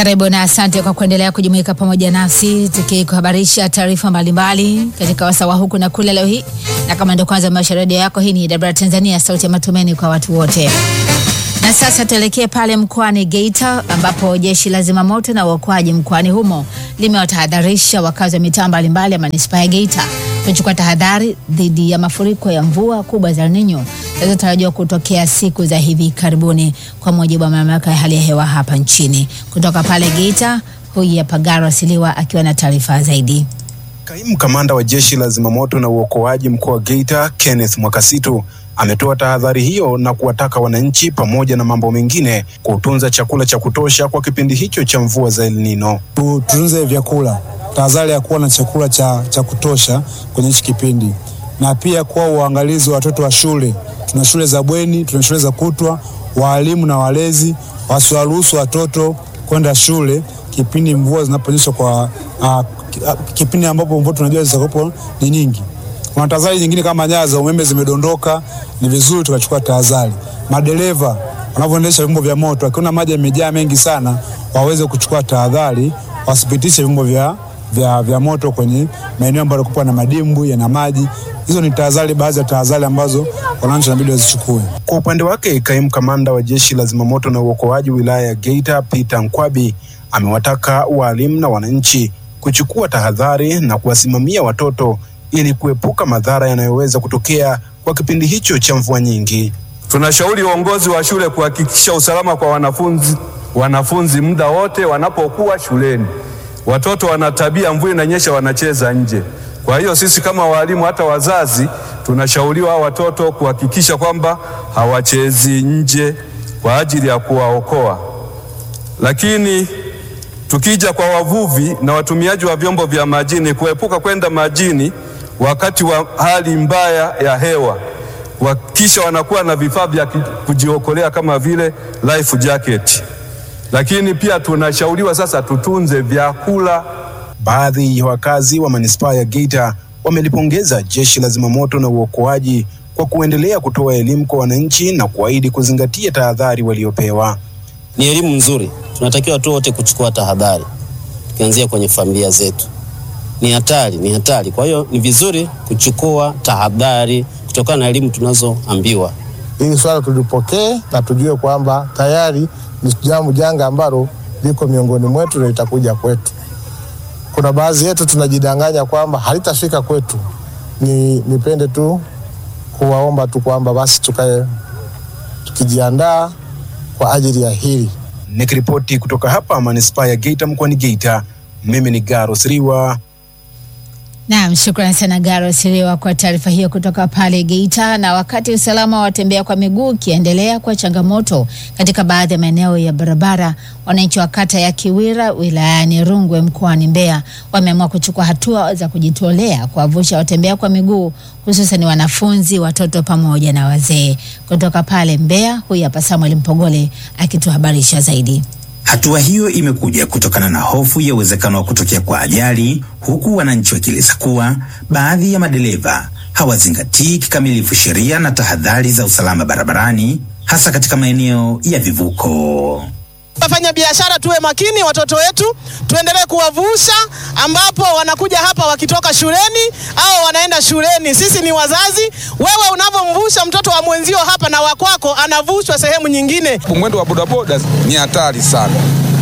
Karibu na asante kwa kuendelea kujumuika pamoja nasi tukikuhabarisha taarifa mbalimbali katika wasawa huku na kule leo hii, na kama ndio kwanza maisha redio yako, hii ni Dabra Tanzania, sauti ya matumaini kwa watu wote. Na sasa tuelekee pale mkoani Geita ambapo jeshi la zimamoto na uokoaji mkoani humo limewatahadharisha wakazi wa mitaa mbalimbali ya manispaa ya Geita kuchukua tahadhari dhidi ya mafuriko ya mvua kubwa za El Nino zinazotarajiwa kutokea siku za hivi karibuni, kwa mujibu wa mamlaka ya hali ya hewa hapa nchini. Kutoka pale Geita, huyu hapa Garo Asiliwa akiwa na taarifa zaidi. Kaimu kamanda wa jeshi la zimamoto na uokoaji mkoa wa Geita Kenneth Mwakasitu ametoa tahadhari hiyo na kuwataka wananchi pamoja na mambo mengine kutunza chakula cha kutosha kwa kipindi hicho cha mvua za El Nino. Tutunze vyakula, tahadhari ya kuwa na chakula cha, cha kutosha kwenye hichi kipindi, na pia kuwa uangalizi wa watoto wa shule. Tuna shule za bweni, tuna shule za kutwa. Waalimu na walezi wasiwaruhusu watoto kwenda shule kipindi mvua zinaponyesha kwa uh, kipindi ambapo mvua tunajua zitakuwepo ni nyingi. Kuna tahadhari nyingine kama nyaya za umeme zimedondoka, ni vizuri tukachukua tahadhari. Madereva wanavyoendesha vyombo vya moto, wakiona maji yamejaa mengi sana, waweze kuchukua tahadhari, wasipitishe vyombo vya, vya, vya moto kwenye maeneo ambayo kupa na madimbwi yana maji. Hizo ni tahadhari, baadhi ya tahadhari ambazo wananchi wanabidi wazichukue. Kwa upande wake, kaimu kamanda wa jeshi la zimamoto na uokoaji wilaya ya Geita Peter Nkwabi amewataka walimu na wananchi kuchukua tahadhari na kuwasimamia watoto ili kuepuka madhara yanayoweza kutokea kwa kipindi hicho cha mvua nyingi. Tunashauri uongozi wa shule kuhakikisha usalama kwa wanafunzi wanafunzi muda wote wanapokuwa shuleni. Watoto wana tabia, mvua inanyesha, wanacheza nje. Kwa hiyo sisi kama walimu, hata wazazi, tunashauriwa watoto kuhakikisha kwamba hawachezi nje kwa ajili ya kuwaokoa. Lakini tukija kwa wavuvi na watumiaji wa vyombo vya majini, kuepuka kwenda majini wakati wa hali mbaya ya hewa, kuhakikisha wanakuwa na vifaa vya kujiokolea kama vile life jacket. Lakini pia tunashauriwa sasa tutunze vyakula. Baadhi ya wakazi wa manispaa ya Geita wamelipongeza jeshi la zimamoto na uokoaji kwa kuendelea kutoa elimu kwa wananchi na kuahidi kuzingatia tahadhari waliopewa. Ni elimu nzuri, tunatakiwa tu wote kuchukua tahadhari, tukianzia kwenye familia zetu. Ni hatari, ni hatari. Kwa hiyo ni vizuri kuchukua tahadhari kutokana na elimu tunazoambiwa. Hili swala tulipokee na tujue kwamba tayari ni jambo janga ambalo liko miongoni mwetu na litakuja kwetu. Kuna baadhi yetu tunajidanganya kwamba halitafika kwetu. Ni nipende tu kuwaomba tu kwamba basi tukae tukijiandaa kwa ajili ya hili. Nikiripoti kutoka hapa manispaa ya Geita mkoani Geita, mimi ni Garo Siriwa. Naam, shukrani sana Garo Siriwa kwa taarifa hiyo kutoka pale Geita. Na wakati usalama wa watembea kwa miguu ukiendelea kwa changamoto katika baadhi ya maeneo ya barabara, wananchi wa kata ya Kiwira wilayani Rungwe mkoani Mbeya wameamua kuchukua hatua za kujitolea kuwavusha watembea kwa miguu hususan wanafunzi, watoto pamoja na wazee. Kutoka pale Mbeya, huyu hapa Samuel Mpogole akituhabarisha zaidi. Hatua hiyo imekuja kutokana na hofu ya uwezekano wa kutokea kwa ajali, huku wananchi wakieleza kuwa baadhi ya madereva hawazingatii kikamilifu sheria na tahadhari za usalama barabarani, hasa katika maeneo ya vivuko. Wafanya biashara tuwe makini, watoto wetu tuendelee kuwavusha, ambapo wanakuja hapa wakitoka shuleni au wanaenda shuleni. Sisi ni wazazi. Wewe unavyomvusha mtoto wa mwenzio hapa na wakwako anavushwa sehemu nyingine. Mwendo wa bodaboda ni hatari sana,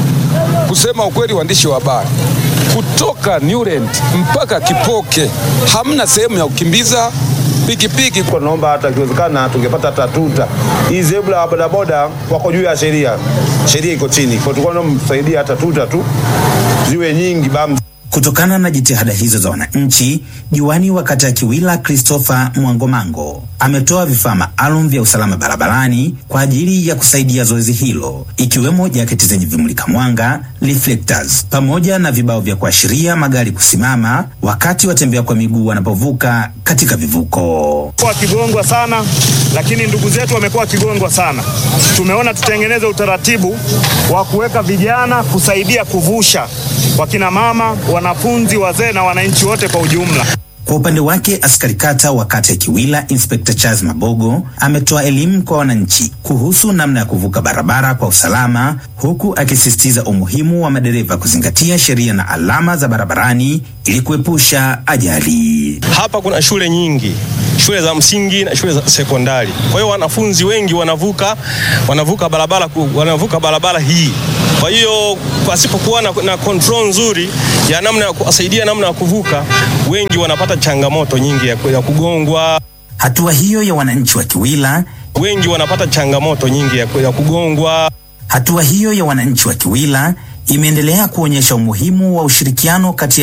kusema ukweli. Waandishi wa habari kutoka Newland mpaka Kipoke hamna sehemu ya kukimbiza pikipiki. Naomba hata ikiwezekana tungepata hata tuta. Hii zebra wa bodaboda wako juu ya sheria, sheria iko chini, kwa tulikuwa tunamsaidia hata tuta tu ziwe nyingi bam. Kutokana na jitihada hizo za wananchi, diwani wa kata ya Kiwila Christopher Mwangomango ametoa vifaa maalum vya usalama barabarani kwa ajili ya kusaidia zoezi hilo, ikiwemo jaketi zenye vimulika mwanga reflectors, pamoja na vibao vya kuashiria magari kusimama wakati watembea kwa miguu wanapovuka katika vivuko. Wakigongwa sana, lakini ndugu zetu wamekuwa wakigongwa sana. Tumeona tutengeneze utaratibu wa kuweka vijana kusaidia kuvusha wakina mama, wanafunzi, wazee na wananchi wote kwa ujumla. Kwa upande wake, askari kata wa kata ya Kiwila Inspekta Charles Mabogo ametoa elimu kwa wananchi kuhusu namna ya kuvuka barabara kwa usalama, huku akisisitiza umuhimu wa madereva kuzingatia sheria na alama za barabarani ili kuepusha ajali. Hapa kuna shule nyingi, shule za msingi na shule za sekondari. Kwa hiyo wanafunzi wengi wanavuka wanavuka barabara ku- wanavuka barabara hii. Kwa hiyo pasipokuwa na, na control nzuri ya namna ya kuwasaidia namna ya kuvuka, wengi wanapata changamoto nyingi ya, ku- ya kugongwa. Hatua hiyo ya wananchi wa Kiwila wengi wanapata changamoto nyingi ya, ku- ya kugongwa. Hatua hiyo ya wananchi wa Kiwila imeendelea kuonyesha umuhimu wa ushirikiano kati ya